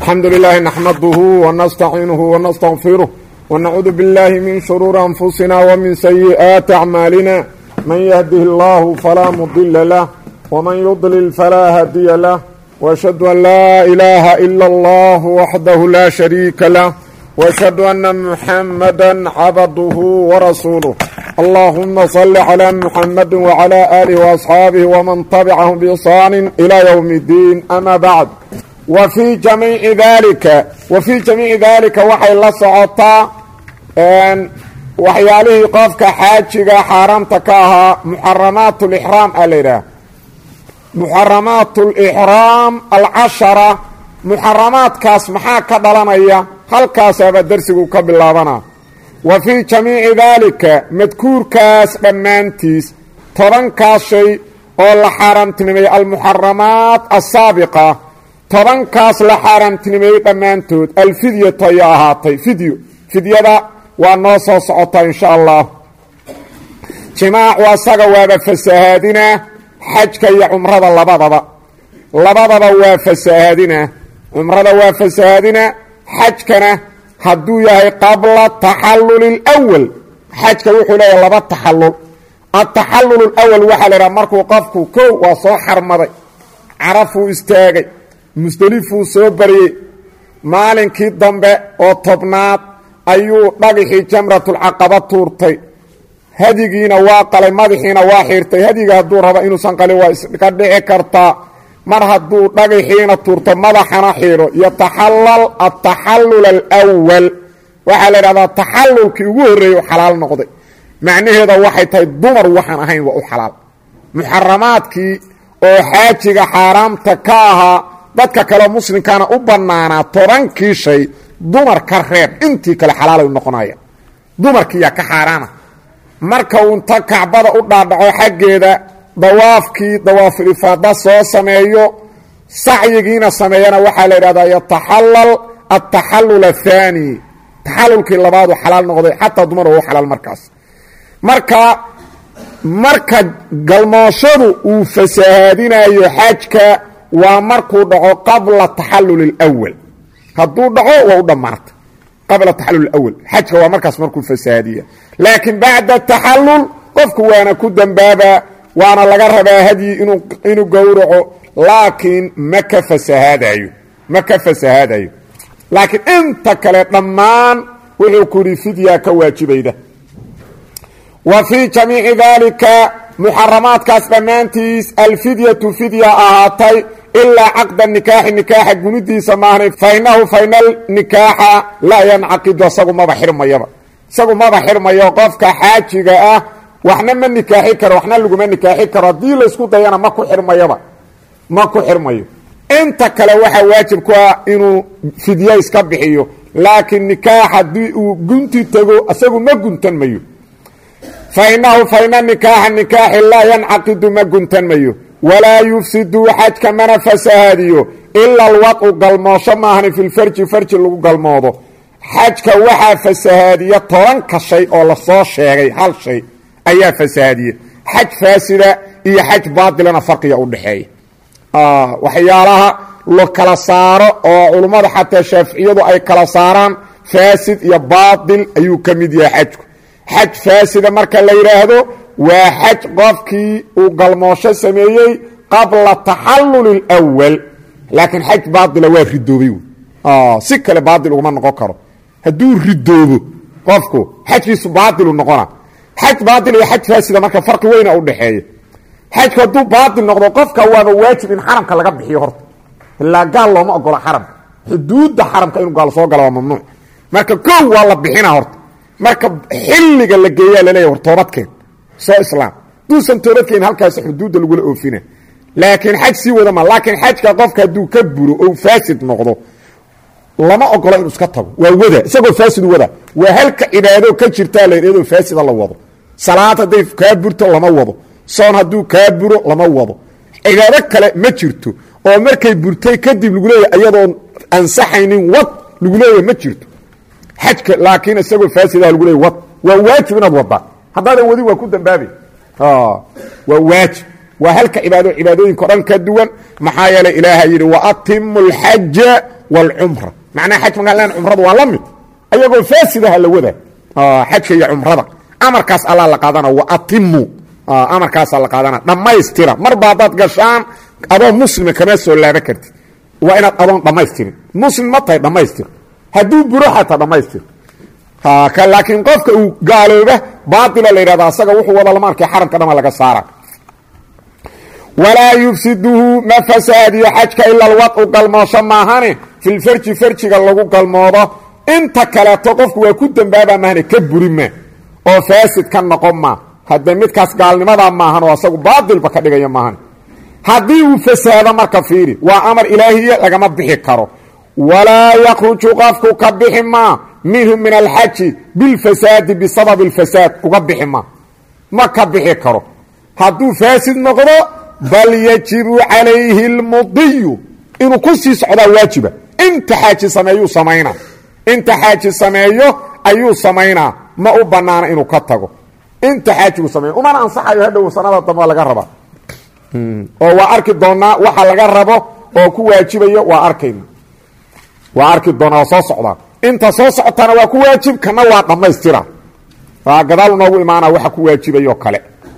الحمد لله نحمده ونستعينه ونستغفره ونعوذ بالله من شرور أنفسنا ومن سيئات أعمالنا من يهده الله فلا مضل له ومن يضلل فلا هادي له وأشهد أن لا إله إلا الله وحده لا شريك له وأشهد أن محمدا عبده ورسوله اللهم صل على محمد وعلى آله وأصحابه ومن تبعهم بإحسان إلى يوم الدين أما بعد وفي جميع ذلك وفي جميع ذلك waxay la socotaa waxyaalihii qofka xaajiga xaaraamta ka ahaa muxaramaat اlixraam a la yidhaah muxaramaat اlixraam alcashara muxaramaadkaas maxaa ka dhalanaya halkaasaaba dersigu ka bilaabana wa fii jamiici daalika madkuurkaas dhammaantiis tobankaas shay oo la xaaraamtinimeeyey almuxaramaat asaabiqa tobankaas la xaaraamtinimeeyey dhammaantood alfidyatu ayaa ahaatay fidyo fidyada waa noo soo socotaa insha allah jimaacu asaga waaba fasahaadinaa xajka iyo cumrada labadaba labadaba waa fasahaadinaa cumrada waa fasahaadinaa xajkana hadduu yahay qabla taxalluli اlwal xajka wuxuu leeyahay laba taxallul ataxallul اlwal waxaa la idhaha markuu qofku kow waa soo xarmaday carafuu istaagay musdelifuu soo baryey maalinkii dambe oo tobnaad ayuu dhagixii jamratulcaqaba tuurtay hadigiina waa qalay madaxiina waa xiirtay hadiga hadduu rabo inuusan qalin waa iska dhici kartaa mar hadduu dhagaxiina tuurto madaxana xiiro yataxallal ataxallul alwal waxaa la idhahdaa taxallulkii ugu horreeyey u xalaal noqday macnaheeda waxay tahay dumar waxaan ahayn waa u xalaal muxaramaadkii oo xaajiga xaaraamta ka ahaa dadka kale muslimkaana u bannaanaa tobankii shay dumar ka reeb intii kale xalaalay noqonaya dumarkiiyaa ka xaaraana marka uu inta kacbada u dhaadhaco xaggeeda dawaafkii dawaaful ifaada soo sameeyo sacyigiina sameeyana waxaa la yidhahdaa yataxallal ataxallul athaani taxallulkii labaadu xalaal noqday xataa dumar waa u xalaal markaas marka marka galmooshadu uu fasahaadinayo xajka waa markuu dhaco qabla taxallul اlwal hadduu dhaco waa u dhammaatay qabla taxallul اwal xajka waa markaas markuu fasahaadiya laakiin bacda taxallul qofku waana ku dembaabaa waana laga rabaa hadyi inuu gowraco laakiin ma ka fasahaadayo ma ka fasahaadayo laakiin inta kale dhammaan wuxuu ku yidhi fidyaa ka waajibayda wa fii jamiici daalika muxaramaadkaas dhammaantiis alfidyatu fidya ahaatay ilaa caqda nikaaxi nikaaxa gunidiisa maahnay fainahu fainal nikaaxa laa yancaqidu isagu maba xirmayaba isagu maba xirmayo qofka xaajiga ah waxna ma nikaaxi karo waxna laguma nikaaxi karo haddii laysku dayana ma ku xirmayaba ma ku xirmayo inta kale waxaa waajib ku ah inuu fidya iska bixiyo laakiin nikaax haddii uu gunti tego isagu ma guntan mayo fainahu faina nikaaxa nikaaxi laa yancaqidu ma guntan mayo walaa yufsidu xajka mana fasahaadiyo ila alwadcu galmoosho maahni filfarji farji lagu galmoodo xajka waxaa fasahaadiya tobanka shay oo lasoo sheegay hal shay ayaa fasahaadiya xaj faasida iyo xaj baatilana farqiga u dhexeeya waxyaalaha la kala saaro oo culummada xataa shaaficiyadu ay kala saaraan faasid iyo baatil ayuu ka mid yahay xajku xaj faasida marka la yidhaahdo waa xaj qofkii uu galmoosho sameeyey qabla taxallul اlwal laakiin xaj baatila waa ridoobay si kale baatil uguma noqon karo hadduu ridoobo qofku xajkiisu baatilu noqona xaj baatil iyo xaj faasida marka farqi weyna udhexeeya xajku hadduu baatil noqdo qofka waaba waajib in xaramka laga bixiyo horta ilaa gaal looma ogola xaramka xuduudda xaramka inuu gaal soo gala waa mamnuuc marka kow waa la bixina horta marka xilliga la geeyaa laleeya war toobadkeen soo islaam duusan toobadkeen halkaas xuduudda lagula oofina laakiin xaj sii wada ma laakiin xajka qofka hadduu ka buro ou faasid noqdo lama ogolo inuu iska tago waa wada isagoo faasid wada waa halka cibaado ka jirtaa la iyadoo faasida la wado salaad hadday kaa burto lama wado soon hadduu kaa buro lama wado cibaado kale ma jirto oo markay burtay kadib lagu leeyahy iyadoon ansaxaynin wad lagu leeyahy ma jirto xajka laakiin isagoo faasidah lagu leeyay wad waa waajib inaad waddaa haddaadan wadin waa ku dambaabay waa waajib waa halka cibaado cibaadooyinka o dhan ka duwan maxaa yeelay ilaaha yidhi waatimu اlxaja wاlcumra macnaha xaj markaan len cumradu waa la mid ayagoo faasidaha la wada xajka iyo cumrada amarkaas allaa la qaadana waatimu amarkaasaa la qaadana dhammaystira marba haddaad gashaan adoo muslima kama soo laaba kartid waa inaad adoon dhammaystirin muslim ma tahay dhammaystir hadduu buro xataa dhammaystir laakiin qofka uu gaalooba baaila la yidhahda asaga wuxuu wada lama arkay xaramka dhama laga saara walaa yufsiduhu ma fasaadiyo xajka ila alwadcu galmoosho maahane filfarji farjiga lagu galmoodo inta kaleeto qofku waa ku dembaaba maahane ka buri ma oo faasid ka noqon ma haddee midkaas gaalnimadaa maahan oo asagu baatilba ka dhigaya maahan haddii uu fasaado marka fiiri waa amar ilaahiya lagama bixi karo walaa yakruju qofku ka bixi maa minhu min alxaji bilfasaadi bisababi اlfasaad uga bixi maa ma ka bixi karo hadduu faasid noqdo bal yajibu calayhi اlmudiyu inuu ku sii socdaa waajiba inta xaaji sameeyuu samaynaa inta xaaji sameeyo ayuu samaynaa ma u banaana inuu ka tago inta xaajigu sameeyo umana ansaxayo hadhow sanada dambe laga rabaa oo waa arki doonaa waxa laga rabo oo ku waajibayo waa arkayna waa arki doonaa waa soo socdaa inta soo socotana waa ku waajib kana waa dhammaystira waa gadaal noogu imaana waxa ku waajibayo kale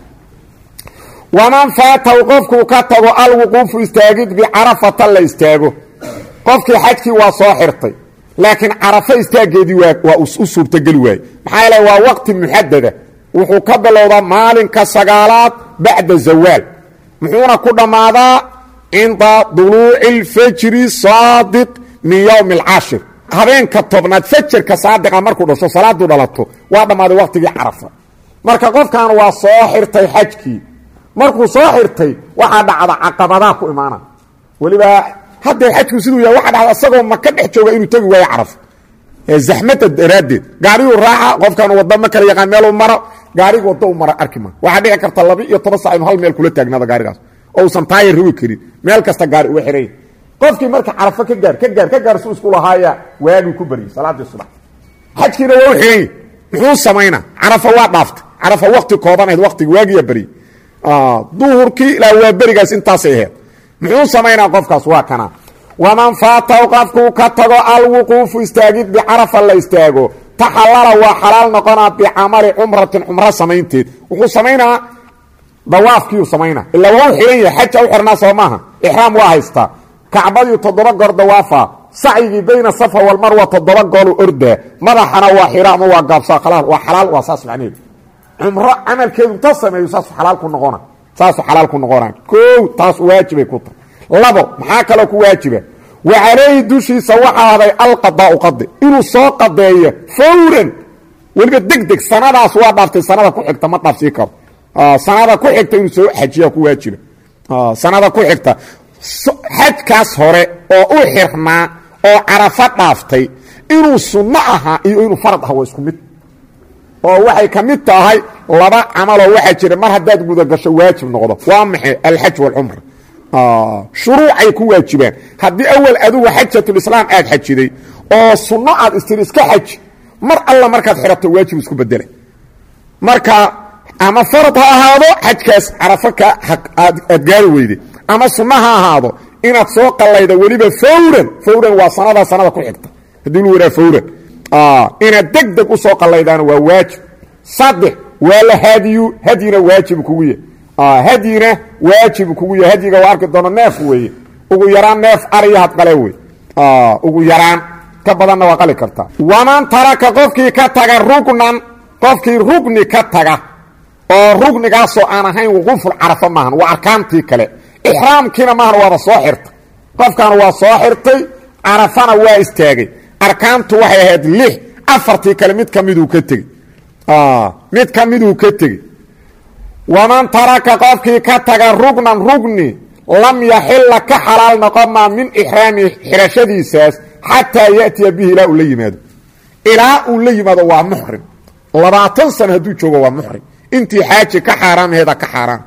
waman faataw qofkuu ka tago alwuquufu istaagid bicarafata la istaago qofkii xajkii waa soo xirtay laakiin carafo istaageedii waa u suurtogeli waaye maxaa yeele waa waqti muxadada wuxuu ka bilowdaa maalinka sagaalaad bacda zawaal muxuuna ku dhammaadaa cinda duluuci اlfajri saadiq min yowmi اlcashir habeenka tobnaad fajarka saadiqa markuu dhasho salaadu dhalato waa dhammaaday waqtigii carafa marka qofkan waa soo xirtay xajkii markuu soo xirtay waxaa dhacda caqabadaa ku imaana weliba haddee xajku siduu yahay waxa dhacda isagoo maka dhex jooga inuu tegi waayo carafo zaxmada daraaddeed gaariguu raaca qofkan wadda ma kala yaqaan meeluu maro gaariga wadda u mara arki ma waxaa dhici karta laba iyo toban sac inu hal meel kula taagnaada gaarigaas oo usan taayar rogi karin meel kasta gaari uga xiranya qofkii marka carafo ka gaar ka gaar ka gaar su isku lahaaya waagii ku baryay salaadii subax xajkiina waa u xiranya muxuu samaynaa carafo waa dhaaftay carafo wakti koobanayd waktigi waagiyaa baryay duhurkii ilaa waa berigaas intaasay ahayd muxuu samaynaa qofkaas waa kana waman faataw qofkuu ka tago alwuquufu istaagid bicarafa la istaago taxallala waa xalaal noqonaa bicamali cumratin cumro samaynteed wuxuu samaynaa dawaafkiiu samaynaa ilaa waa u xihan yahay xaja u xirnaa soo maaha ixraam waa haystaa kacbadii toddoba goor dawaafa sacyigii bayna safa walmarwa toddoba goolu ordaa madaxana waa xira ama waa gaabsaa khalaal waa xalaal waa saas macneheedu cumro camalkeedu ta sameeyo saasu xalaal ku noqona saasu xalaal ku noqonaa koow taas waajibay ku tahay labo maxaa kaloo ku waajiba wa calayhi dushiisa waxaa haday alqadaau qadi inuu soo qadeeyo fawran weliba deg deg sanadaas waa dhaaftay sanada ku xigta ma dhaafsii karo sanada ku xigta inuu soo xajiya ku waajiba sanada ku xigta xajkaas hore oo u xirnaa oo carafo dhaaftay inuu sunno ahaa iyo inuu farad aha waa isku mid oo waxay ka mid tahay laba camaloo waxaa jira mar haddaad gudagasho waajib noqdo waa maxay alxaj waalcumra shuruucay ku waajibaan haddii awal adugu xajatulislaam aad xajiday oo sunno aad istiri iska xaji mar alla markaad xirato waajib isku bedela marka ama farad ha ahaado xajkaas carafo ka aad gaari weyday ama sunno ha ahaado inaad soo qallayda weliba fawran fawran waa sanada sanada ku xigta haddii lu waraa fawran inaad deg deg u soo qallaydaana waa waajib saddex waa la hadiyu hadyina waajib kugu yahy hadyina waajib kugu yahy hadyiga waa arki doono neef weeye ugu yaraan neef ariya had qale wey ugu yaraan ka badanna waa qali kartaa waman taraka qofkii ka taga rugnan qofkii rugni ka taga oo rugnigaasoo aan ahayn wuquuful carafa maahan waa arkaantii kale ixraamkiina maahan waaba soo xirtay qofkan waa soo xirtay carafana waa istaagay arkaantu waxay ahayd lix afartii kale mid ka miduu ka tegey mid ka miduu ka tegey waman taraka qofkii ka taga rugnan rugni lam yaxila ka xalaal noqon maa min ixraami xirashadiisaas xataa ya'tiya bihi ilaa uu la yimaado ilaa uu la yimaado waa muxrim labaatan sano hadduu joogo waa muxrim intii xaaji ka xaaraamheeda ka xaaraam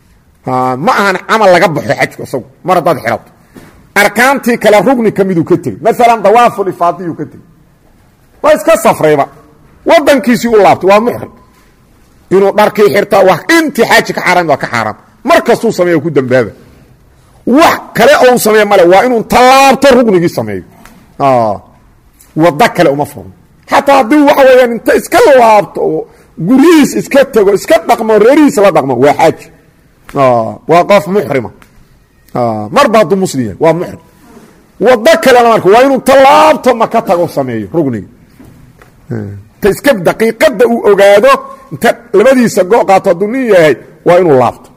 ma ahan camal laga baxo xajku isagu mar haddaad xirato arkaantii kale rugni ka miduu ka tegey maalan dawaafulifaadiyuu ka tegey waa iska safrayba wadankiisii u laabtay waa muxrim inuu dharkii xirta wa intii xaaji ka xaaraam waa ka xaaraam mar kastuu sameeyo ku dambaaba wax kale oo u sameeya male waa inuu tallaabto rugnigii sameeyo wado kale uma furno xataa haddii waxa weeyaan inta iska laabto oo guryihiis iska tego iska dhaqmo reerihiis la dhaqmo waa xaaji waa qof muxrima marba hadduu muslim yahay waa muxrim wado kalena marka waa inuu tallaabto maka tago sameeyo rugniga ta iska daqiiqada uu ogaado inta labadiisa go qaato hadduu nin yahay waa inuu laabto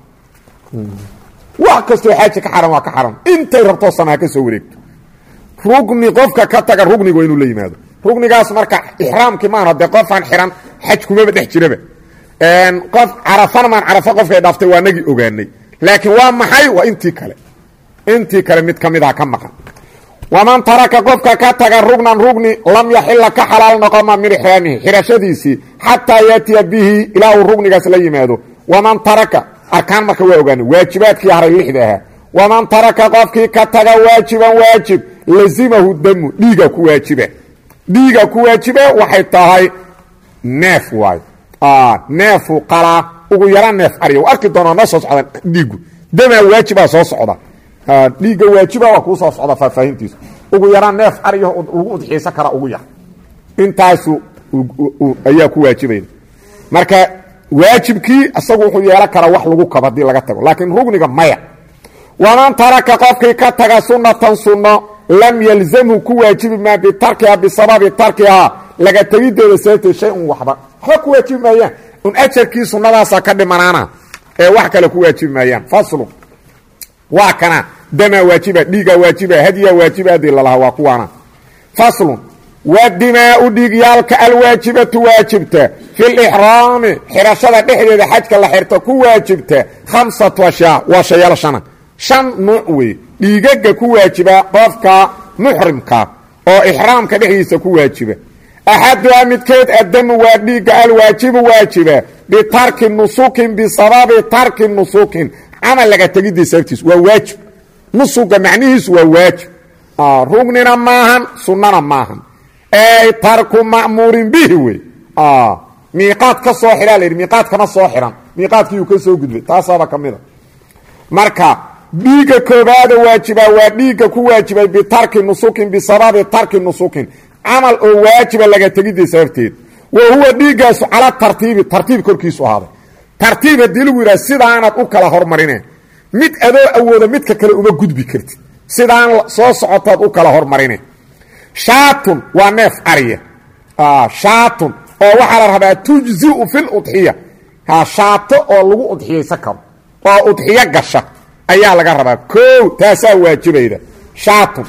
wax kastoo xaaji ka xaran waa ka xaran intay rabtoo sana ha ka soo wareegto rugni qofka ka taga rugniga waa inuu la yimaado rugnigaas marka ixraamkii maana dee qofaan xiran xaj kumaba dhex jiraba qof carafana maan carafa qofkay dhaaftay waa nagii ogaanay laakiin waa maxay waa intii kale intii kale mid ka midaha ka maqan waman taraka qofka ka taga rugnan rugni lam yaxila ka xalaal noqoma min ixraamihi xirashadiisii xataa yaatiya bihi ilaa uu rugnigaas la yimaado waman taraka arkaan marka waa ogaanay waajibaadkii haray lixda ahaa waman taraka qofkii ka taga waajiban waajib lazimahu damu dhiiga ku waajiba dhiiga ku waajiba waxay tahay neef waayo neefu qalaa ugu yara neef arya arki doonaa noo soo socda dhiigu damaa waajibaa soo socda dhiigga waajiba waa kuu soo socda faahfaahintiisu ugu yaraan neef aryaho lagu udxiisan kara ugu yar intaasu ayaa ku waajibayda marka waajibkii isagu wuxuu yeelan karaa wax lagu kabo haddii laga tago laakiin rugniga maya waman taraka qofkii ka taga sunatan sunno lam yalzamhu ku waajibi maa bitarkiha bisababi tarkihaa laga tegideeda sababteed shay un waxba waxba ku waajibi maayaan un ajarkii sunnadaasa ka dhimanaana ee wax kale ku waajibi maayaan faslu waa kana damaa waajiba dhiiga waajiba hadya waajiba adii lalahaa waa kuwaana faslun wa dimaau dhiigyaalka alwaajibatu waajibta fi lixraami xirashada dhexdeeda xajka la xirto ku waajibta khamsatu ashyaa waa shayaal shana shan nuuc wey dhiigaga ku waajiba qofka muxrimka oo ixraamka dhexdiisa ku waajiba axaduhaa midkeed addamu waa dhiigga alwaajibu waajiba bitarki nusukin bisababi tarki nusukin camal laga tegidii sababtiis waa waajib nusuga macnihiisu waa waajib rugnina maahan sunnana maahan ey tarku ma'muurin bihi wey miiqaad ka soo xidhaa la yidhi miiqaad kama soo xidhan miiqaadkiiyuu ka soo gudbay taasaaba ka mid a marka dhiigga koobaada waajibaa waa dhiigga ku waajibay bitarki nusukin bisababi tarki nusukin camal oo waajiba laga tegidii sababteed wa huwa dhiiggaasu cala tartiibi tartiib korkiisu ahaaday tartiib haddii lagu yidhaha sidaanaad u kala hormarine mid adoo awooda midka kale uma gudbi kartid sidaan soo socotaad u kala hormarine shaatun waa neef ariya shaatun oo waxaa la rabaa tujziu fi ludxiya shaato oo lagu udxiyaysan karo oo udxiyo gasha ayaa laga rabaa koow taasaa waajibayda shaatun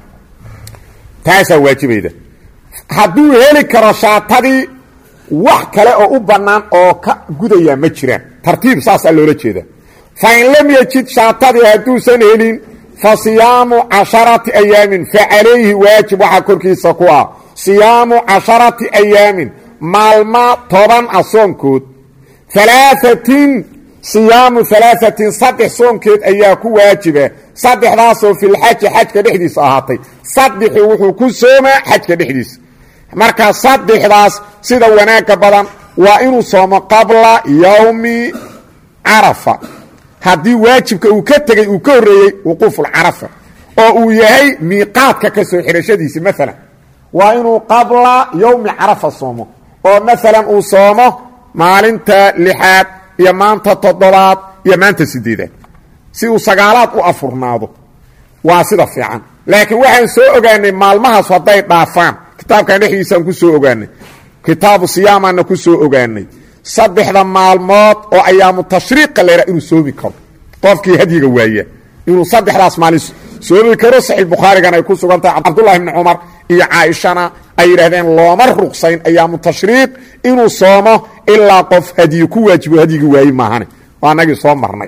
taasaa waajibayda hadduu heli karo shaatadii wax kale oo u bannaan oo ka gudayaa ma jiraan tartiib saasaa loola jeeda fa in lam yajid shaatadii hadduusan helin fa siyaamu casharati ayaamin fa calayhi waajib waxaa korkiisa ku ah siyaamu casharati ayaamin maalma toban ah soonkood alaaثatin siyaamu alaaثatin saddex soonkeed ayaa ku waajiba saddexdaasoo filxaji xajka dhexdiisa ahaatay saddexu wuxuu ku soomaa xajka dhexdiisa marka saddexdaas sida wanaagga badan waa inuu soomo qabla yowmi carafa haddii waajibka uu ka tegey uu ka horreeyey wuquufulcarafa oo uu yahay miiqaadka ka soo xidhashadiisi maalan waa inuu qabla yowmi carafa soomo oo maalan uu soomo maalinta lixaad iyo maanta toddobaad iyo maanta sideedaad si uu sagaalaad u afurnaado waa sida fiican laakiin waxaan soo ogaanay maalmahaas hadday dhaafaan kitaabkan dhexdiisaan ku soo ogaanay kitaabu siyaamaana ku soo ogaanay saddexda maalmood oo ayaamu tashriiqa laydhaha inuu soomi karo qofkii hadyiga waaya inuu saddexdaas maalin soomi karo saxiix bukhaarigan ay ku sugan tahay cabdullahi bni cumar iyo caaishana ay yidhahdeen looma ruqsayn ayaamu tashriiq inuu soomo ilaa qof hadyi ku waajibo hadyigi waaye maahane waa anagii soo marnay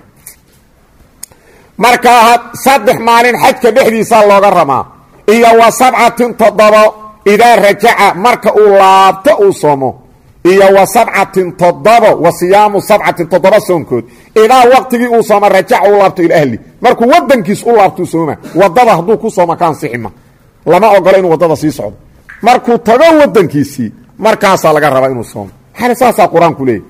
markaa saddex maalin xajka dhexdiisaa looga ramaa iyo wa sabcatin toddobo idaa rajaca marka uu laabto uu soomo iyo wa sabcatin toddobo wa siyaamu sabcatin toddoba soonkood idaa waqtigii uu sooma rajaca u laabto ila ahli markuu wadankiis u laabtuu sooma wadada hadduu ku sooma ka ansixima lama ogolo inuu wadada sii socdo markuu tago wadankiisii markaasaa laga rabaa inuu soomo maxaana saasaa qur-aanku leeyahy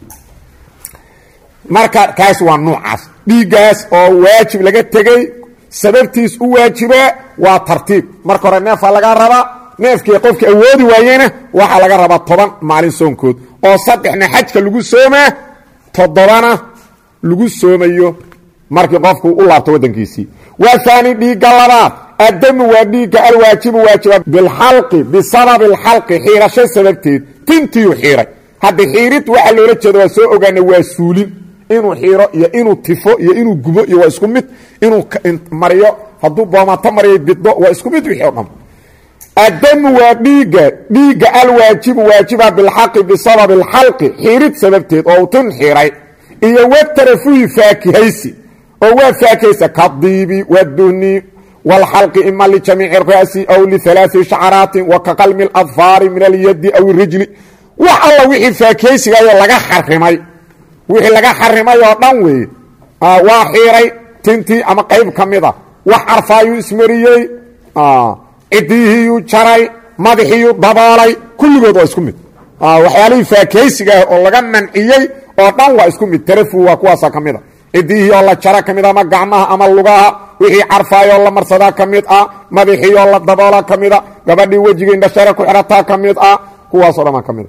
marka kaas waa nuucaas dhiiggaas oo waajib laga tegey sababtiis u waajibaa waa tartiib marka hore neefaa laga rabaa neefkii qofka awoodi waayena waxaa laga rabaa toban maalin soonkood oo saddexna xajka lagu soomaa toddobana lagu soomayo markii qofku u laabto waddankiisii wahaani dhiigga labaad addamu waa dhiigga alwaajibu waajiba bilxalqi bisababi alxalqi xiirasho sababteed tintiyu xiiray hadda xiirid waxaa loola jeeda waa soo ogaana waa suulin inuu xiiro iyo inuu tifo iyo inuu gubo iyo waa isku mid inuu mariyo hadduu boomato mariyo biddo waa isku mid wixii o dhan addamu waa dhiigga dhiigga alwaajibu waajiba bilxaqi bisababi alxalqi xiirid sababteed oo uu tin xiiray iyo watarafuhi faakihaysi oo waa faakihaysa kadiibi waduhni wاlxalqi ima lijamiici الra'si aw liثalaaثi shacraatin wa ka qalmi اladfaari min alyadi aw اrijli wax alla wixii faakihaysigayo laga xarimay wixii laga xarimay oo dhan weeye waa xiiray tintii ama qayb ka mida wax carfaayuu ismariyey cidiihiyuu jaray madaxiiyuu daboolay kulligood waa isku mid waxyaalihii faakihaysiga ah oo laga manciyey oo dhan waa isku mid tarafu waa kuwaasa ka mida cidihii oo la jara ka mid ama gacmaha ama lugaha wixii carfaayoo la marsadaa ka mid ah madaxii oo la daboola ka mida gabadhii wejigii indhashare ku xirataa ka mid ah kuwaasoo dhan ka mid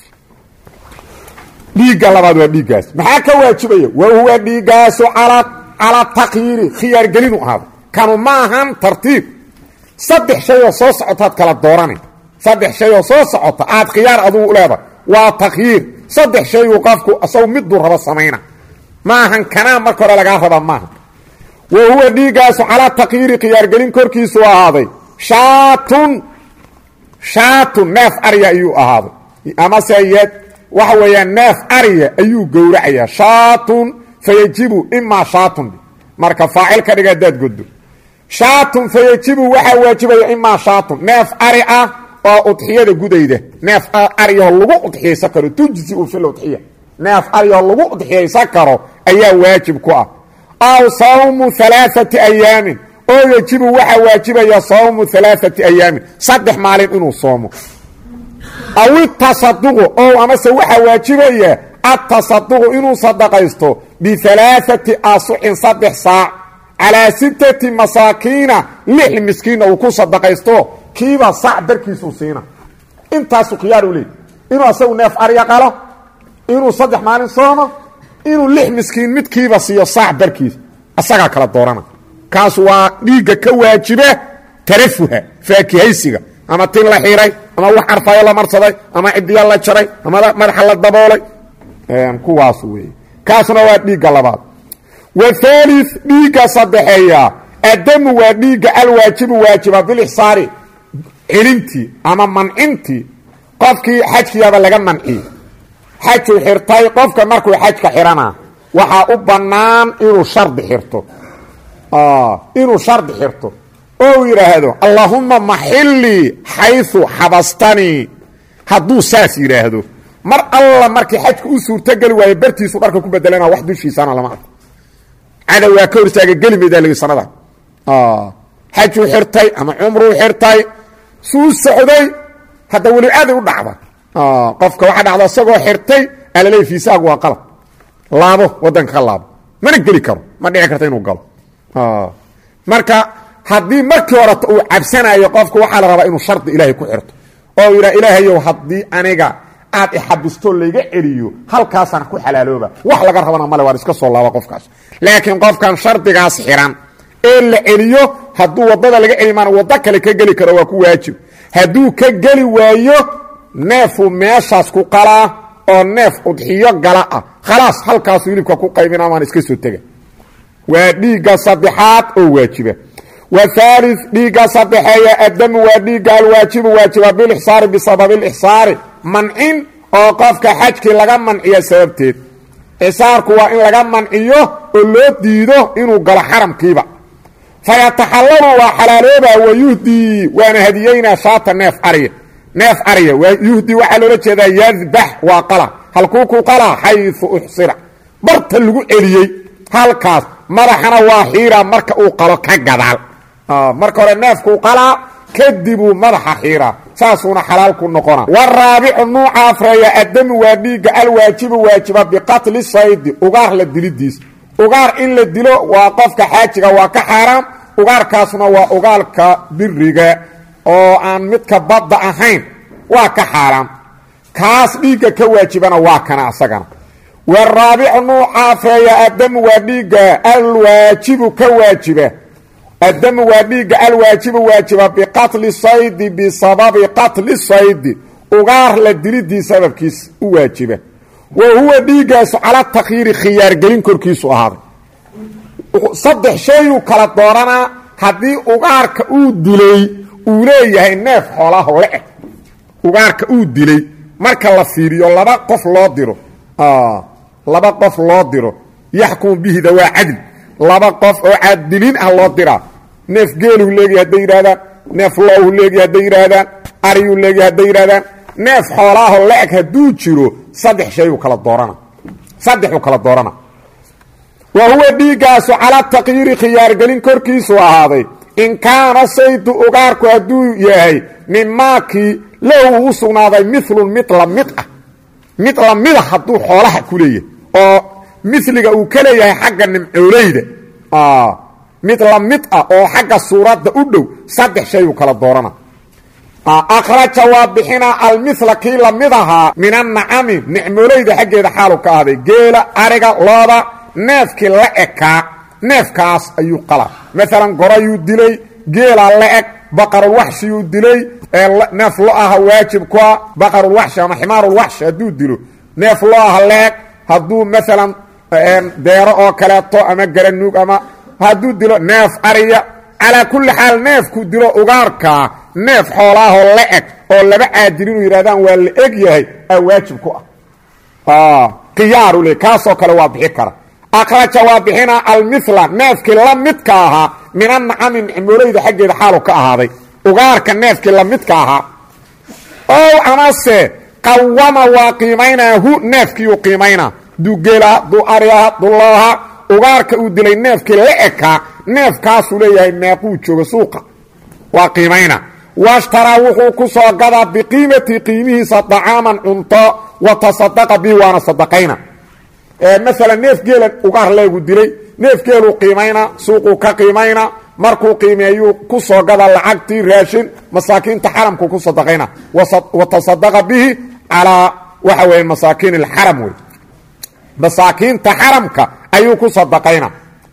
dhiigga labaad waa dhiiggaas maxaa ka waajibaya wa huwa dhiiggaasu calaa takyiiri khiyaargelinu ahaada kanu ma ahan tartiib saddex shay oo soo socotaad kala doorana saddex shay oo soo socota aad khiyaar adugu leedahay waa takhyiir saddex shayu qofku isagu miduu rabo samayna maahan kanaa marka hore lagaa raba maaha wa huwa dhiiggaasu calaa takyiiri khiyaargelin korkiisu ahaaday shaatun shaatun neef arya ayuu ahaaday amase yad waxa weeyaan neef arya ayuu gowracayaa shaatun fayajibu imaa shaatun marka faacil ka dhiga hadaad goddo shaatun fayajibu waxaa waajibaya imaa shaatun neef ari ah oo udxiyada gudayda neef aryaho lagu udxiyaysan karo tujzi u fil udxiya neef aryaho lagu udxiyaysan karo ayaa waajib ku ah aw sawmu alaaati ayaamin oo yajibu waxaa waajibaya sawmu alaaati ayaamin saddex maalin inuu soomo aw itasaduqu ow amase waxaa waajibaya atasaduqu inuu sadaqaysto bialaaati asucin saddex saac calaa sittati masaakiina lix miskiinna uu ku sadaqaysto kiiba saac darkiisuu siina intaasu khiyaar u leey inuu asagu neef arya qalo inuu saddex maalin soomo inuu lix miskiin midkiiba siiyo saac darkiis asagaa kala doorana kaas waa dhiigga ka waajiba tarafuha faakihaysiga ama tin la xiray ama wax carfaayo la marsaday ama cidiya la jaray ama madaxa la daboolay kuwaas wey kaasna waa dhiigga labaad wahaali dhiigga saddexeeya addamu waa dhiigga alwaajibu waajiba bilixsaari celintii ama mancintii qofkii xajkiyaaba laga manciyey xajuu xirtay qofka markuu xajka xirana waxaa u bannaan inuu shardi xirto inuu shardi xirto oo yidhaahdo allaahumma maxillii xayu xabastanii hadduu saas yidhaahdo mar alla markii xajka u suurtogeli waayo bartiisu dharka ku bedelana wax dushiisana lama arko cadow waa ka hortaaga geli maydaa lagi sanada xajuu xirtay ama cumruu xirtay suu socday hadda weli aaday u dhacda qofka waxaa dhacda isagoo xirtay alaleey fiisaagu waa qalab laabo waddanka ka laabo mana geli karo ma dhici karta inuu galo marka haddii markii horeta uu cabsanayo qofku waxaa la rabaa inuu shardi ilaahay ku xirto oo yidhaa ilaahayow haddii aniga aad ixabistoo layga celiyo halkaasaan ku xalaalooba wax laga rabana male waan iska soo laaba qofkaas laakiin qofkan shardigaas xiran ee la celiyo hadduu waddada laga celi maana waddo kale ka geli karo waa ku waajib hadduu ka geli waayo neefuu meeshaas ku qalaa oo neef udxiyo gala ah khalaas halkaasu hilibka ku qaybina maan iska soo tega waa dhiigga saddexaad oo waajiba wahaali dhiigga saddexeeya addamu waa dhiigga alwaajibu waajiba bilixsaari bisababi ilixsaari mancin oo qofka xajkii laga manciyo sababteed ixsaarku waa in laga manciyo oo loo diido inuu galo xaramkiiba fayataxallalu waa xalaaloobaa wayuhdii waana hadiyeynaa shaata neef ariya neef ariya yuhdii waxaa loola jeedaa yadbax waa qala halkuu ku qalaa xayu uxsira barta lagu celiyey halkaas madaxana waa xiira marka uu qalo ka gadaal marka hore neefkuu qalaa kadibuu madaxa xiiraa saasuuna xalaal ku noqona waraabicu nuuca afreeya addamu waa dhiigga alwaajibu waajiba biqatli saydi ugaar la dilidiis ugaar in la dilo waa qofka xaajiga waa ka xaaraam ugaarkaasna waa ugaalka biriga oo aan midka badda ahayn waa ka xaaraam kaas dhiigga ka waajibana waa kana asagana waraabicu nuuca afreeya addamu waa dhiigga alwaajibu ka waajiba addamu waa dhiigga alwaajibu waajiba biqatli saydi bisababi qatli saydi ugaar la dilidii sababkiis u waajiba wa huwa dhiiggaasu cala takyiiri khiyaargelin korkiisu ahaaday saddex shayuu kala dooranaa haddii ugaarka uu dilay uu leeyahay neef xoolaho le-eg ugaarka uu dilay marka la fiiriyo laba qof loo diro laba qof loo diro yaxkumu bihi dawaa cadl laba qof oo caadilin ah loo diraa neef geeluu leeyahy hadday yidhahdaan neef loohu leeyahy hadday yidhaahdaan ariyuu leeyahy hadday yidhahdaan neef xoolaaho le-eg hadduu jiro saddex shayuu kala doorana saddexuu kala doorana wa huwa dhiiggaasu cala takyiiri khiyaargelin korkiisu ahaaday in kaana saydu ugaarku hadduu yahay mimaakii lahu u sugnaaday milun mid la mid ah mid lamida hadduu xoolaha ku leeyahay oo miliga uu ka leeyahay xagga nimcooleyda mid la mid ah oo xagga suuradda u dhow saddex shayuu kala doorana akhraja waa bixinaa almila kii lamid ahaa min annacami nicmooleyda xaggeeda xaalu ka ahday geela ariga looda neefkii la ekaa neefkaas ayuu qala maalan gorayuu dilay geelaa la eg baqarulwaxshiyuu dilay neef lo aha waajib kua baqarulwaxshi ama ximaarulwaxshi hadduu dilo neef lo aha la eg hadduu maalan deero oo kaleeto ama garanuug ama hadduu dilo neef ariya calaa kulli xaal neefku dilo ugaarkaa neef xoolaahoo la eg oo laba caadil inuu yidhahdaan waa la eg yahay aa waajib ku ah khiyaaru le kaasoo kale waa bixi kara akhraja waa bixinaa almila neefkii la midka ahaa min annacami nicmooleyda xaggeeda xaalu ka ahaaday ugaarka neefkii la midka ahaa ow amase qawama waa qiimaynaa hu neefkiiuu qiimaynaa duu geelaha duu ariaha dulooha ugaarka uu dilay neefkii la ekaa neefkaasuu leeyahay meequu jooga suuqa waa qiimayna washtaraa wuxuu ku soo gadaa biqiimati qiimihiisa dacaaman cunto wa tasadaqa bihi waana sadaqayna maalan neef geela ugaar leegu dilay neef geeluu qiimayna suuquu ka qiimayna markuu qiimeeyuu ku soo gada lacagtii raashin masaakiinta xaramku ku sadaqayna wa tasadaqa bihi calaa waxa weeye masaakiin alxaram wey masaakiinta xaramka ayuu ku sadaqayna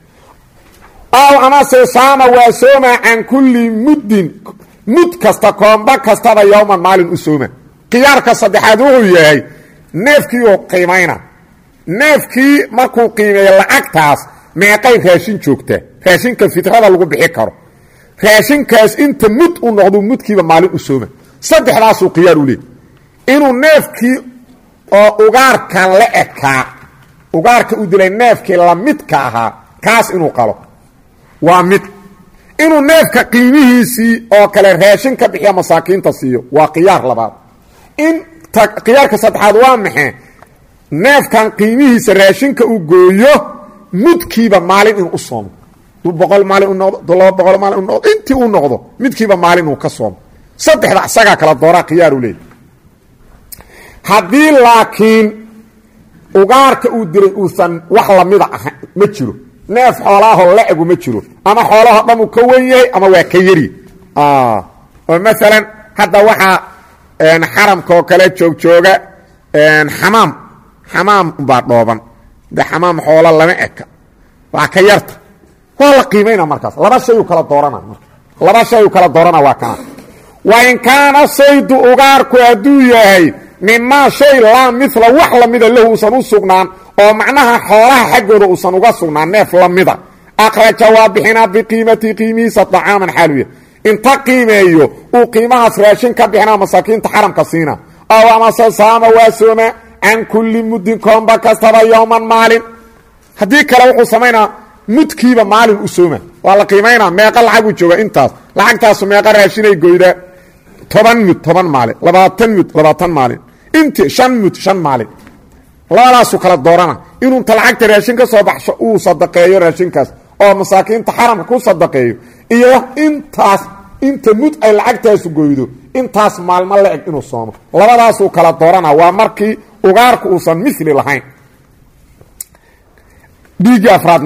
aw amase saama waa soomaa can kulli muddin mud kasta koomba kastaba yowman maalin u sooma khiyaarka saddexaad wuxuu yahay neefkiiuu qiimayna neefkii markuu qiimeeyo lacagtaas meeqay raashin joogtaa raashinka fitrada lagu bixi karo raashinkaas inta mud u noqdo mudkiiba maalin u sooma saddexdaasuu khiyaar u leey inuu neefkii oo ugaarka la ekaa ugaarka u dilay neefkii lamidka ahaa kaas inuu qalo waa mid inuu neefka qiimihiisii oo kale raashin ka bixiya masaakiinta siiyo waa khiyaar labaad in khiyaarka saddexaad waa maxay neefkan qiimihiisa raashinka uu gooyo mudkiiba maalin inuu u soomo duu boqol maalin u noqdo du laba boqol maalin u noqdo intii uu noqdo midkiiba maalin uu ka soomo saddexda isagaa kala dooraa khiyaaru leey haddii laakiin ugaarka uu dilay uusan wax lamida ahayn ma jiro neef xoolaahoo la-egu ma jiro ama xoolaho dhan uu ka wen yahay ama waa ka yari oo maalan hadda waxaa xaramka oo kale joogjooga xamaam xamaam baa dhooban de xamaam xoola lama eka waa ka yarta waa la qiimayna markaas laba shayuu kala doorana marka laba shayuu kala doorana waa kana wa in kaana saydu ugaarku hadduu yahay mimaa shay laa mila wax lamida lahu uusan u sugnaan oo macnaha xoolaha xaggooda uusan uga sugnaan neef lamida akhraja waa bixinaa biqiimati qiimihiisa dacaaman xaaluya inta qiimeeyo uu qiimahaas raashin ka bixinaa masaakiinta xaramka siina ow amase saama waa sooma can kulli muddin koomba kastaba yowman maalin haddii kale wuxuu samaynaa mudkiiba maalin u sooma waa la qiimaynaa meeqa lacaguu jooga intaas lacagtaasu meeqa raashinay goydaa toban mud toban maalin labaatan mud labaatan maalin inti shan mud shan maalin labadaasuu kala doorana inuu inta lacagta raashin ka soo baxsho uu sadaqeeyo raashinkaas oo masaakiinta xaramka ku sadaqeeyo iyo intaas inta mud ay lacagtaasu goydo intaas maalmo la eg inuu soomo labadaasuu kala doorana waa markii ugaarku uusan mili lahayn dhiiggii afraadna waa kaas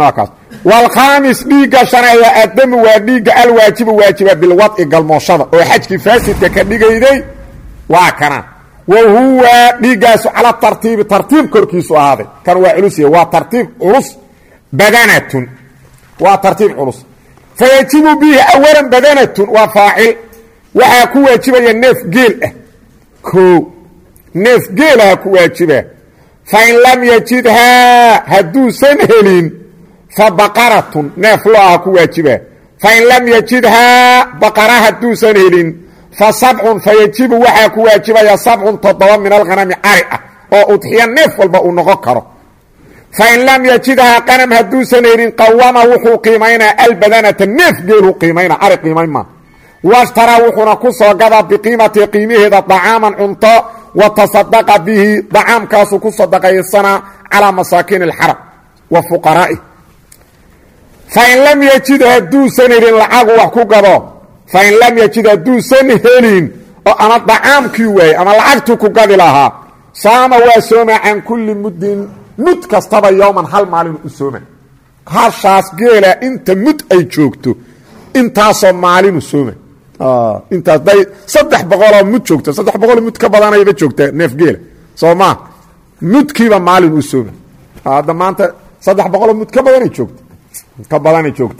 waalkhaamis dhiigga shaneeya addamu waa dhiigga alwaajibu waajiba bilwadci galmooshada oo xajkii faasidka ka dhigayday waa kana wa huwa dhiiggaasu cala tartiibi tartiib korkiisu ahaaday kan waa culus waa tartiib culus badanatun waa tartiib culus fayajibu bihi awalan badanatun waa faacil waxaa ku waajibaya neef geel ah koo neef geelaha ku waajiba fain lam yajidhaa hadduusan helin fa baqaratun neef lo-aha ku waajiba fain lam yajidhaa baqara hadduusan helin fa sabcun fa yajibu waxaa ku waajibaya sabcun toddoba min alkhanami cari ah oo udxiya neef walba uu noqon karo fain lam yajidhaa qanam hadduusan helin qawama wuxuu qiimaynaa albadanata neef geeluu qiimayna cari qiimayn maa washtaraa wuxuuna ku soo gadaa biqiimati qiimaheeda dacaaman cunto wa tasadaqa bihi dacaamkaasuu ku sadaqaysanaa calaa masaakiin alxarab wa fuqaraa'i fain lam yajid hadduusan helin lacagu wax ku gado fain lam yajid hadduusan helin oo ama dacaamkii waayey ama lacagtuu ku gadi lahaa saama waa sooma can kulli muddin mud kastaba yowman hal maalinu u sooma hashaas geela inta mud ay joogto intaasoo maalinu sooma intaas day saddex boqoloo mud joogta saddex boqoloo mud ka badanayba joogta neef geela soo maa mudkiiba maalin u sooma hadda maanta saddex boqoloo mud ka badanay joogta ka badanay joogta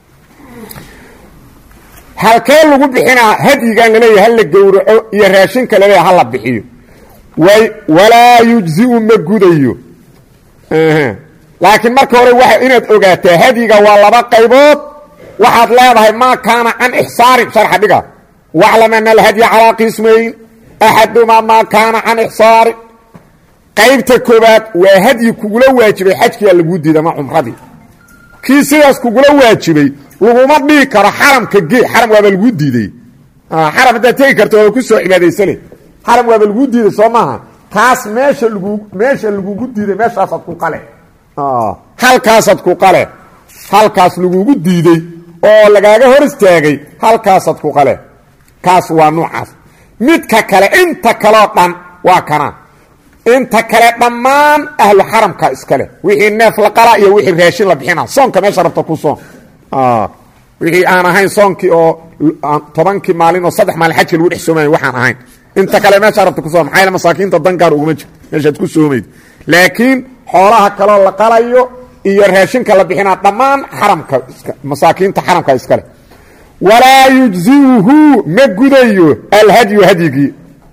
halkee lagu bixinaa hadyigan laleeyahay hala gowraco iyo raashinka laleeyahay hala bixiyo way walaa yujziu ma gudayo laakiin marka hore waa inaad ogaataa hadyiga waa laba qaybood waxaad leedahay maa kaana can ixsaarin sharxa dhiga waclam ana alhadya calaa qismayn axadumaa maa kaana can ixsaarin qaybta koobaad waa hadyi kugula waajibay xajkiyaa laguu diida ma cumradii kii sidaas kugula waajibay laguma dhigi karo xaramka gee xaram waaba laguu diiday xaram haddaad tegi karto waaba ku soo cibaadaysane xaram waaba laguu diiday soo maaha kaas meesha lagu meesha lagugu diiday meeshaasaad ku qale halkaasaad ku qale halkaas lagugu diiday oo lagaaga hor istaagay halkaasaad ku qale kaas waa nuucaas midka kale inta kaleo dhan waa kana inta kale dhammaan ahlu xaramka iskale wixii neef la qala iyo wixii raashin la bixina soonka meesha rabta ku soon wixii aan ahayn soonkii oo tobankii maalin oo saddex maalin xajka lagu dhex soomay waxaan ahayn inta kale meesha rabta ku soon maxaa masaakiinta dangaar uguma jirto meeshaad ku soomayd laakiin xoolaha kaloo la qalayo iyo raashinka la bixinaa dhammaan xaramka masaakiinta xaramka iskale walaa yujziuhu ma gudayo alhadyu hadyigii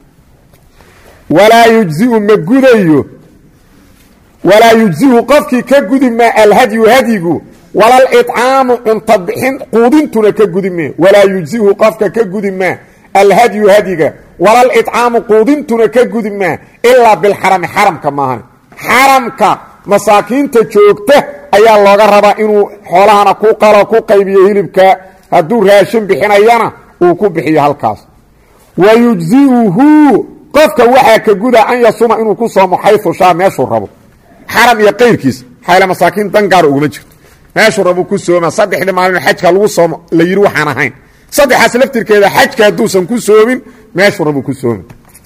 walaa yujziu ma gudayo walaa yujziu qofkii ka gudi maa alhadyu hadyigu walal icaamu cunta bixin quudintuna ka gudi maa walaa yujziu qofka ka gudi maa alhadyu hadyiga walal icaamu quudintuna ka gudi maa ilaa bilxarami xaramka maahan xaramka masaakiinta joogta ayaa looga rabaa inuu xoolahana ku qalo ku qaybiyo hilibka hadduu raashin bixinayana uu ku bixiyo halkaas wa yujziuhu qofka waxaa ka guda an yasuma inuu ku soomo xayu shaa meeshuu rabo xaram iyo qayrkiis xayla masaakiin dangaar uguma jirto meeshuu rabo ku sooma saddexdii maalin xajka lagu soomo la yidhi waxaan ahayn saddexaas laftirkeeda xajka hadduusan ku soomin meeshuu rabo ku soomi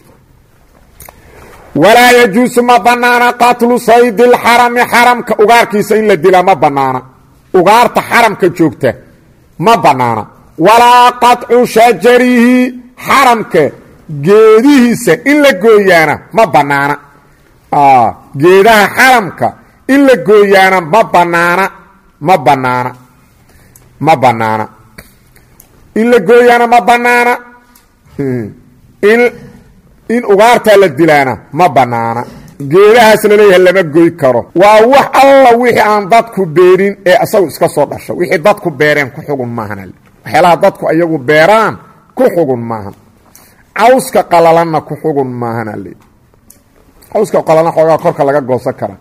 walaa yajuusu ma banaana qatlu saydi lxarami xaramka ugaarkiisa in la dilaa ma banaana ugaarta xaramka joogta ma banaana walaa qaطcu shajarihi xaramka geedihiisa in la gooyaana ma banaana geedaha xaramka in la gooyaana ma banaana ma banaana ma banaana in la gooyaana ma banaana in in ugaartaa la dilaana ma banaana geedahaas laleeyahay lama goy karo waa wax alla wixii aan dadku beerin ee isagu iska soo dhasho wixii dadku beereen ku xugun maahan waxyaalaha dadku iyagu beeraan ku xugun maahan cawska qalalanna ku xugun maahan ale cawska qalalan xoogaa korka laga goosan karaa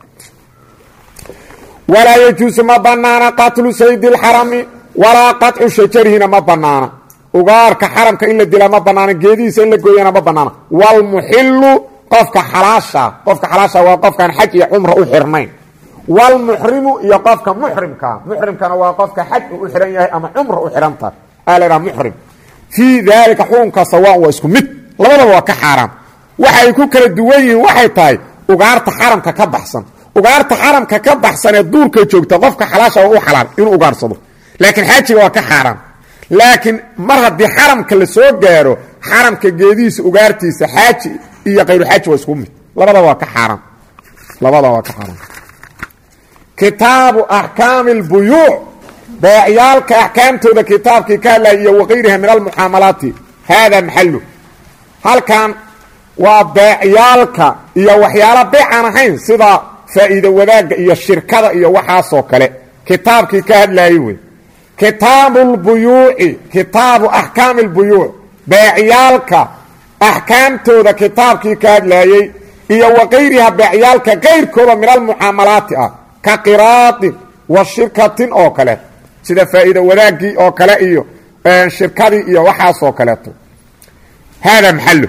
walaa yajuusu ma banaana qatlu saydi lxarami walaa qaطcu shajarihina ma banaana ugaarka xaramka in la dilaa ma banaana geedihiisa in la gooyana ma banaana wlmuxilu qofka xalaasha qofka xalaasha waa qofkaan xaj iyo cumra u xirnayn wlmuxrimu iyo qofka muxrimkaa muxrimkana waa qofka xaj uu u xihan yahay ama cumra u xihan tahay aa la dhaha muxrim fii daalika xukunka sawaan waa isku mid labadaba waa ka xaaraam waxay ku kala duwan yihiin waxay tahay ugaarta xaramka ka baxsan ugaarta xaramka ka baxsanee duurka joogta qofka xalaasha waa u xalaal inuu ugaarsado laakiin xaajiga waa ka xaaraan laakiin mar haddii xaramka la soo gaaro xaramka geedihiisa ugaartiisa xaaji iyo kayruxaaji waa isku mid labadaba waa ka xaaraan labadaba waa ka xaaraan kitaabu axkaami اlbuyuuc beecyaalka axkaamtooda kitaabkii ka hadlaya iyo wakayriha min almucaamalaati haada maxalu halkan waa beecyaalka iyo waxyaala beecaan ahayn sida faa'iido wadaagga iyo shirkada iyo waxaasoo kale kitaabkii ka hadlaayey wey kitaabu lbuyuuci kitaabu axkaami اlbuyuuc beecyaalka axkaamtooda kitaabkii ka hadlaayey iyo wakayriha beecyaalka kayrkooda min almucaamalaati ah ka qiraadin wa shirkatin oo kale sida faa'iida wadaagii oo kale iyo shirkadii iyo waxaasoo kaleeto haada maxalo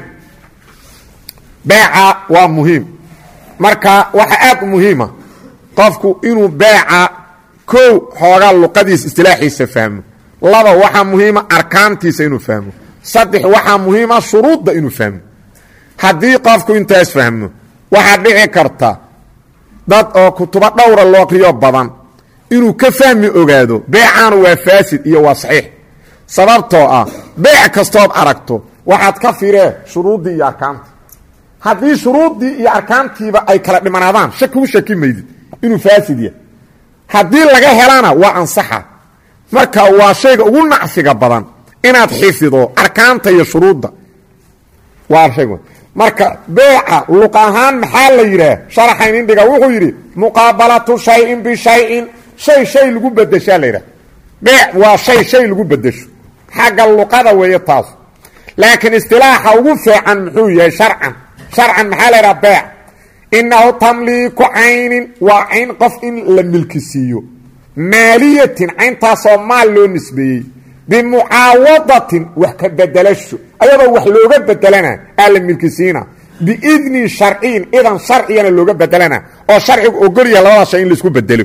beeca waa muhiim marka waxa aad u muhiima qofku inuu beeca kow xoogaa luqadiisa istilaaxiisa fahmo laba waxaa muhiima arkaantiisa inuu fahmo saddex waxaa muhiima shuruudda inuu fahmo haddii qofku intaas fahmo waxaa dhici karta dad oo kutubo dhowra loo aqriyo badan inuu ka fahmi ogaado beecaanu waa faasid iyo waa saxiix sababtoo ah beec kastood aragto waxaad ka firee shuruuddii iyo arkaantii haddii shuruuddii iyo arkaantiiba ay kala dhimanaadaan shaki u shaki maydid inuu faasid yahay haddii laga helana waa ansaxa marka waa shayga ugu nacfiga badan inaad xifido arkaanta iyo shuruudda waa shayg marka beeca luq ahaan maxaa la yidhaah sharaxayn indhiga wuxuu yidhi muqaabalatu shayin bishayin shay shay lagu bedeshaa la yidhaha beec waa shay shay lagu bedesho xagga luqada weeye taas laakiin istilaaxa ugu fiican muxuu yahay sharcan sharcan maxaa la yidhaha beec inahu tamliiku caynin waa cayn qof in la milkisiiyo maaliyatin cayntaasoo maal loo nisbeeyey bimucaawadatin wax ka bedelasho ayadoo wax looga bedelana aa la milkisiina biidnin sharciyin idan sharcigana looga bedelana oo sharcigu ogolya labada shay in laisku bedelo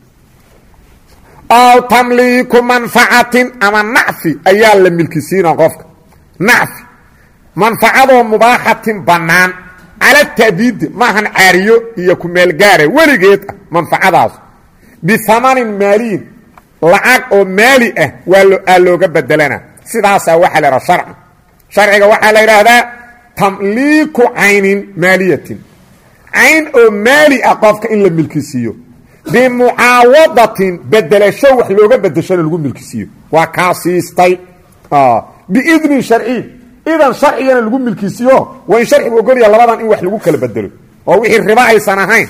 aw tamliiku manfacatin ama nacfi ayaa la milkisiina qofka nacfi manfacadoo mubaaxatin bannaan cala ta'biidi maahan caariyo iyo kumeelgaare weligeed ah manfacadaas biamanin maaliyin lacag oo maali ah waa looga bedelana sidaasaa waxaa la idhaha sharci sharciga waxaa la yidhaahdaa tamliiku caynin maaliyatin cayn oo maali ah qofka in la milkisiiyo bimucaawadatin bedelasho wax looga bedeshona lagu milkisiiyo waa kaa siistay biidnin sharciyin idan sharcigana lagu milkisiiyo waa in sharcigu ogolya labadan in wax lagu kala bedelo oo wixii ribo aysan ahayn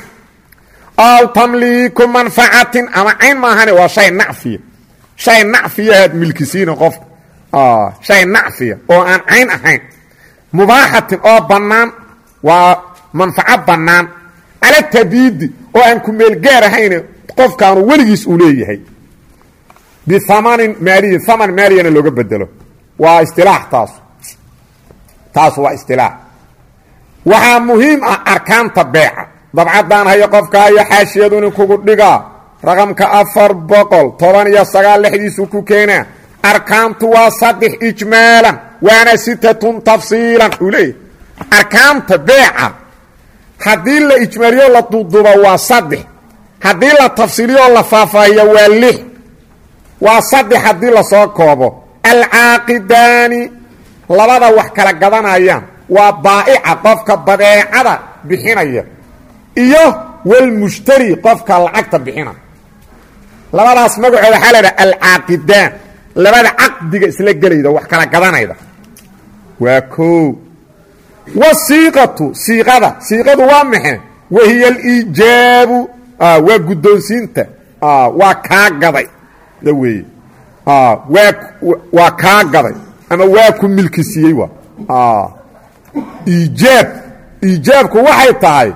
aw tamliiku manfacatin ama cayn maahane waa shay nacfiya shay nacfiyahaad milkisiina qofka shay nacfiya oo aan cayn ahayn mubaaxatin oo bannaan waa manfaco bannaan cala tabiidi oo aan ku meelgaar ahayne qofkaanu weligiis uu leeyahay biamanin maaliyin aman maaliyana looga bedelo waa istilaax taas taas waa istilaax waxaa muhiim ah arkaanta beeca dabcaddaan hayo qofka iyo xaashiyadu nin kugu dhigaa raqamka afar boqol toban iyo sagaal lexdiisu ku keenaa arkaantu waa saddex ijmaalan waana sitatun tafsiilan uu leeyahy arkaanta beeca haddii la ijmaaliyo la duuduubo waa saddex haddii la tafsiiliyo la faahfaahiyo waa lix waa saddex haddii lasoo koobo alcaaqidaani labada wax kala gadanayaan waa baa'ica qofka badeecada bixinaya iyo walmushtari qofka lacagta bixina labadaas magacooda waxaa la idhaha alcaaqidaan labada caqdiga isla gelayda wax kala gadanayda waa koo wasiiqatu siiqada siiqadu waa maxe wahiya aliijaabu waa guddoonsiinta waa kaa gaday da weeye waa waa kaa gaday ama waa ku milkisiiyey waa iijaab iijaabku waxay tahay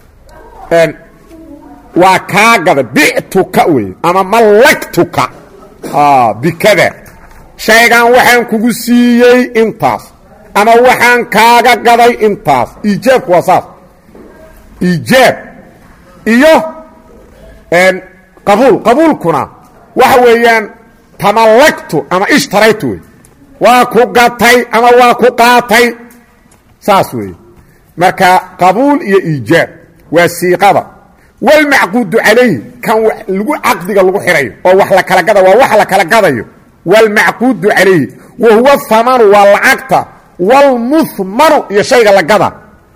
waa kaa gaday bictuka wey ama mallagtuka bikada shaygan waxaan kugu siiyey intaas ama waxaan kaaga gaday intaas iijaabku waa saas iijaab iyo qabuul qabuulkuna waxa weeyaan tamallagtu ama ishtaraytu wey waa ku gatay ama waa ku qaatay saas weeye marka qabuul iyo iijaab waa siiqada wlmacquudu calayhi kan lagu caqdiga lagu xirayo oo wax la kala gada waa wax la kala gadayo wlmacquudu calayhi wa huwa hamanu waa lacagta wlmuhmanu iyo shayga la gada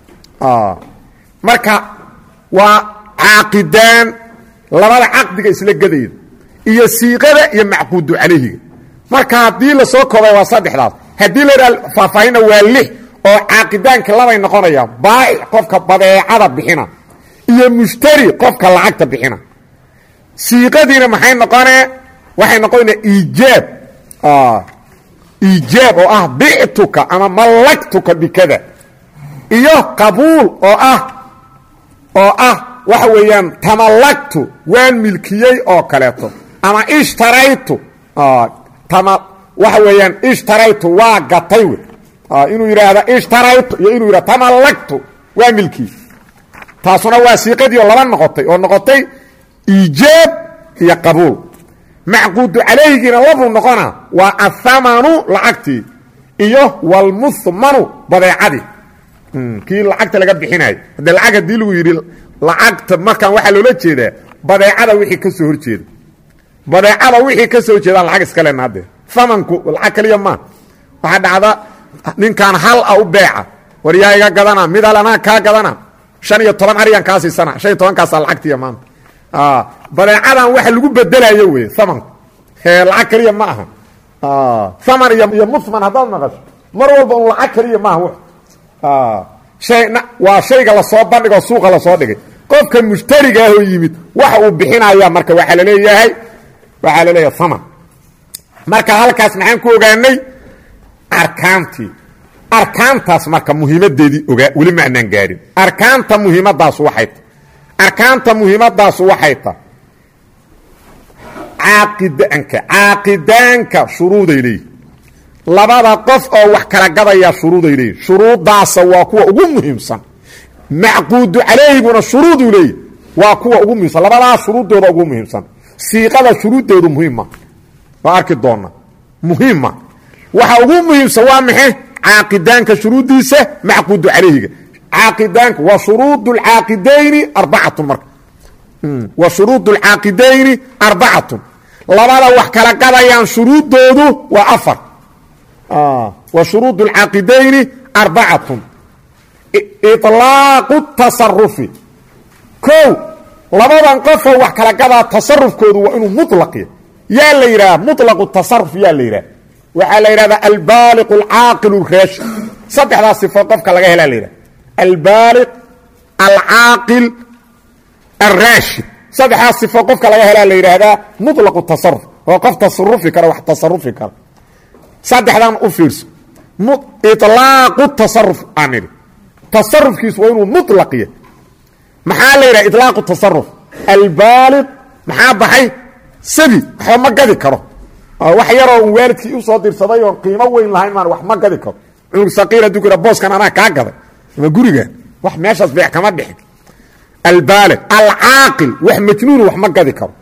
marka waa caaqidaan labada caqdiga isla gadayda iyo siiqada iyo macquudu calayhiga marka haddii lasoo koobay waa saddexdaas haddii la idhaha faahfaahinna waa lix oo caaqidaanka labay noqonayaan baa'ic qofka badeecada bixina iyo mushtari qofka lacagta bixina siiqadiina maxay noqonee waxay noqonayna iijaab iijaab oo ah bictuka ama mallagtuka bikada iyo qabuul oo ah oo ah waxa weeyaan tamallagtu waan milkiyey oo kaleeto ama ishtaraytu tama waxa weeyaan ishtaraytu waa gatay wey inuu yidhaahda ishtaraytu iyo inuu yidhahda tamallagtu waa milkiyey taasuna waa siiqadii oo laba noqotay oo noqotay iijaab iyo qabuul macquudu calayhigiina labuu noqona waa athamanu lacagtii iyo walmuhmanu badeecadii kii lacagta laga bixinayo haddee lacag haddii lagu yidhi lacagta markaan waxaa loola jeedaa badeecada wixii ka soo horjeeda badeecada wixii ka soo horjeedaan lacag iska lena haddee amanku lacag kaliya maa waxaa dhacda ninkaan hal a u beeca war yaa iga gadana mid hal anaa kaa gadana shan iyo toban ariyaan kaa siisana shan iyo tobankaasaa lacagtiiya maanta badeecadan waxa lagu bedelayo wey amanku he lacag keliya ma aha aman iyo muhman haddaad maqasho mar walba un lacag keliya maaha hayna waa shayga lasoo bandhigoo suuqa lasoo dhigay qofka mushtariga ahoo yimid waxa uu bixinaya marka waxaa laleeyahay waxaa laleeyahay aman marka halkaas maxaan ku ogaanay arkaantii arkaantaas marka muhiimadeedii ogaa weli maanaan gaarin arkaanta muhiimadaasu waxay ta arkaanta muhiimadaasu waxay ta caaqidaanka caaqidaanka shuruuday leeyihin labada qof oo wax kala gadayaa shuruuday leeyihin shuruudaasa waa kuwa ugu muhiimsan macquudu calayhiguna shuruuduu leeyihi waa kuwa ugu muhiimsan labadaas shuruuddooda ugu muhiimsan siiqada shuruuddeedu muhiimma waa arki doona muhiimma waxa ugu muhiimsan waa maxe caaqidaanka shuruuddiisa macquudu calayhiga caaqidaanka wa shuruud اlcaaqidayni arbacatun marka wa shuruud اlcaaqidayni arbacatun labada wax kala gadayaan shuruuddoodu waa afar wa shuruud اlcaaqidayni arbacatun iطlaaqu tasarufi kow labadan qofoo wax kala gadaa tasarufkoodu waa inuu muطlaqiya yaa la yidhaha muطlaqu tasaruf yaa la yidhaha waxaa la yidhahdaa albaaliq alcaaqil raashi saddexdaas sifo qofka laga helaa la yidhaha albaaliq alcaaqil alraashid saddexdaas sifo qofka laga helaa la yidhaahdaa muطlaqu tasaruf oo qof tasarufi kara wax tasarufi kara saddexdan u fiirso iطlaaqu tasaruf aan nidhi tasarufkiisu waa inuu muطlaqiya maxaa la yidhaha iطlaaqu tasaruf albaaliq maxaa baxay sabi waxba ma gadi karo wax yaroo un waalidkii usoo dirsaday oon qiimo weyn lahayn maan wax ma gadi karo cunug saqiir hadduu ku booskan anaa kaa gaday ama guriga wax meeshaas beec kama dhixin albaaliq alcaaqil wax majnuunu wax ma gadi karo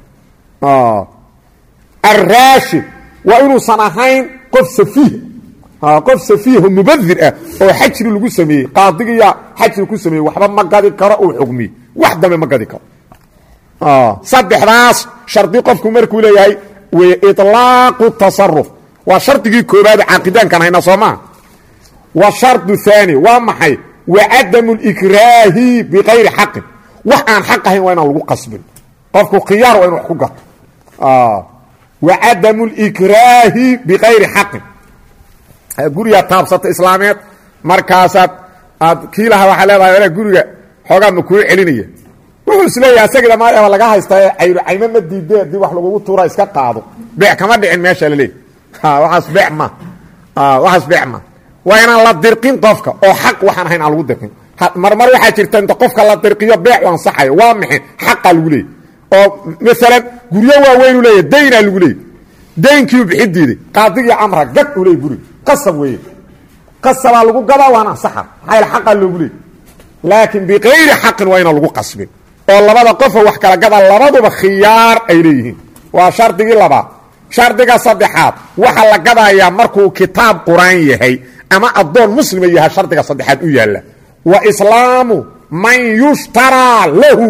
alraashid waa inuusan ahayn qof safiih qof safiiho mubadir ah oo xajri lagu sameeyey qaadigiya xajri ku sameeyey waxba ma gadi karo uu xugmiyey wax dambe ma gadi karo saddexdaas shardi qofku markuu leeyahay wey iطlaaqu tasaruf waa shardigii koobaad caaqidaankan hayna soo maa wa shardu haani waa maxay wa cadamu likraahi bikayri xaqin wax aan xaq ahayn waa inaan lagu qasbin qofku khiyaar waa inu wax ku gato wa cadamu likraahi bikayri xaqin gurigaa taabsata islaameed markaasaad aad kii lahaa waxaa leedahay guriga xoogaa ma kuu celinaya wuxuu isleeyahay asagida maayaba laga haystaa cayno caymo ma diide haddii wax lagugu tuura iska qaado beec kama dhicin meesha la leey waaas bee ma waxaas beec ma waa inaan la dirqin qofka oo xaq waxaan ahayn aan lagu dirqin marmar waxaa jirta inta qofka la dirqiyo beec u ansaxayo waa maxay xaqaa lagu leeyay oo maalan guryo waaweynu leeyahy daynaa lagu leeyay daynkiiu bixin diiday qaadigii camra gad u leey guriga qasab weeye qasabaa lagu gadaa waana ansaxa maxaa yaele xaqaa loogu leeyay laakiin bikayri xaqin waa inaan lagu qasbin oo labada qofoo wax kala gada labaduba khiyaar ay leeyihiin waa shardigii labaad shardiga saddexaad waxa la gadayaa markuu kitaab qur-aan yahay ama addoon muslima yahay shardiga saddexaad u yaalla wa islaamu man yushtaraa lahu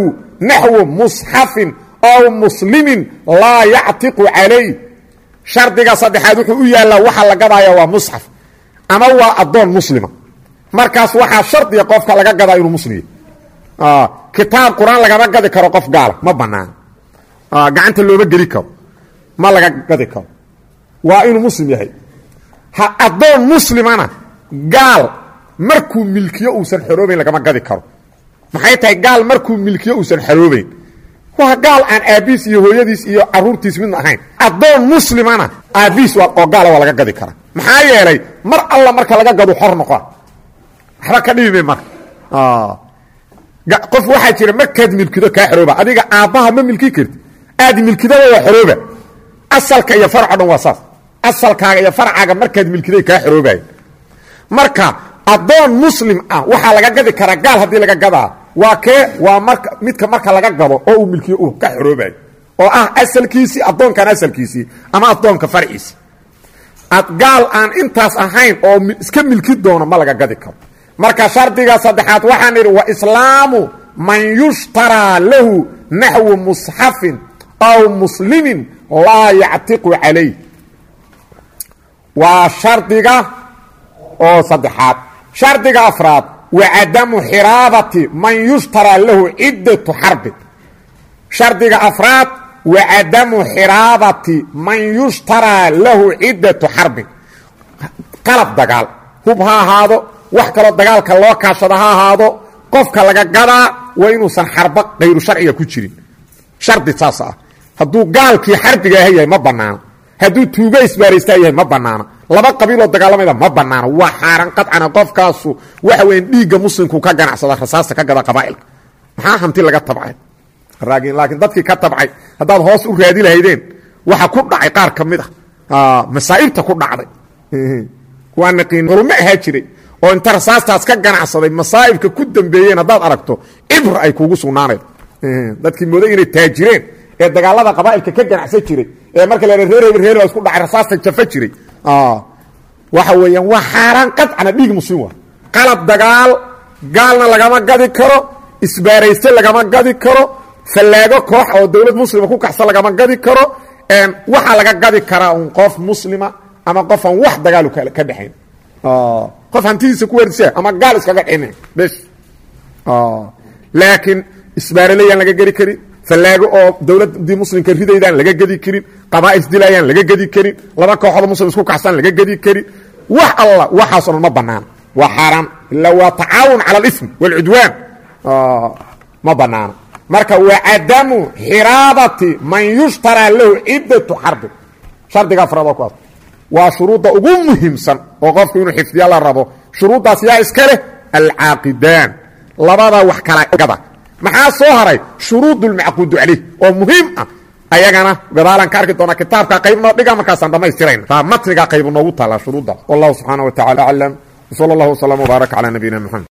naxwu musxafin ow muslimin laa yactiqu calayh shardiga saddexaad wuxuu u yaallaa waxa la gadaaya waa musxaf ama waa addoon muslima markaas waxaa shardiga qofka laga gadaa inuu muslim yahy kitaab qur-aan lagama gadi karo qof gaala ma banaano gacanta looma geli karo ma laga gadi karo waa inuu muslim yahay ha addoon muslimana gaal markuu milkiyo uusan xoroobayn lagama gadi karo maxay tahay gaal markuu milkiyo uusan xoroobayn waa gaal aan aabbiis iyo hooyadiis iyo caruurtiis midna ahayn addoon muslimana aabbiis oo gaala waa laga gadi karaa maxaa yeelay mar alla marka laga gadu xor noqoa waxba ka dhibime marka qof waxaa jira markaad milkido kaa xorooba adiga aabbaha ma milki karti aad milkidaba waa xorooba asalka iyo farco dhan waa saas asalkaaga iyo farcaaga markaad milkiday kaa xoroobaya marka addoon muslim ah waxaa laga gadi karaa gaal haddii laga gadaa waa kee waa marka midka marka laga gado oo uu milkiyo uu ka xoroobayo oo ah asalkiisii addoonkan asalkiisii ama addoonka farciisii ad gaal aan intaas ahayn oo iska milki doono ma laga gadi karo marka shardiga saddexaad waxaan idhi wa islaamu man yushtaraa lahu naxwu musxafin aw muslimin laa yactiqu calayh waa shardiga oo saddexaad shardiga afraad wa cadamu xiraabati man yushtaraa lahu ciddatu xarbin shardiga afraad wa cadamu xiraabati man yushtaraa lahu ciddatu xarbin qalab dagaal hub ha ahaado wax kaloo dagaalka loo kaashado ha ahaado qofka laga gadaa waa inuusan xarba kayru sharciga ku jirin shardi saas ah hadduu gaalkii xarbiga ah yahay ma banaano hadduu tuugo isbaaraystaa yahay ma banaano laba qabiiloo dagaalamayda ma banaano waa xaaran qadcana qofkaasu waxa weya dhiigga muslimku ka ganacsada rasaasta ka gada qabaa'ilka maxaa hanti laga tabcay laakiin dadkii ka tabcay haddaad hoos u raadi lahaydeen waxa ku dhacay qaar ka mid ah masaa'ibta ku dhacday waa naqiin culummo ahaa jiray oo inta rasaastaas ka ganacsaday masaa'ibka ku dambeeyeen haddaad aragto cibr ay kuugu sugnaanayd dadkii mooday inay taajireen ee dagaalada qabaa'ilka ka ganacsan jiray ee marka la reer hebel reer isku dhacay rasaasta jafa jiray waxa weeyaan waa xaaraan qadcana dhiig muslim waa qalab dagaal gaalna lagama gadi karo isbaarayste lagama gadi karo fallaago koox oo dowlad muslima ku kaxsan lagama gadi karo waxaa laga gadi karaa un qof muslima ama qof aan wax dagaalu ka dhexayn qof hantidiisa ku werisa ama gaal iskaga dhine bes laakiin isbaaraleyaan laga gedi karin fallaago oo dowladdii muslimka ridaydaan laga gedi karin qabaa'is dilayaan laga gedi karin laba kooxood muslim isku kaxsan laga gedi karin wax alla waxaasoo dhan ma banaano waa xaaraan ilaa waa tacaawun cala alism waalcudwaan ma banaano marka wa cadamu xiraabati man yushtaraa lahu ciddatu xarbin shardiga afraad oo kuwaas waa shuruudda ugu muhiimsan oo qofku inuu xifdiya la rabo shuruuddaas yaa iska leh alcaaqidaan labada wax kala gada maxaa soo haray shuruud lmacquudu calayh oo muhiim ah ayagana gadaalaan ka arki doonaa kitaabka qayb noo dhiga markaasaan dhammaystirayna taa matniga qaybu noogu taallaa shuruuddaas wallahu subxaana wa tacala aclam wsala allahu wslam wbaarak calaa nabiyina mxamed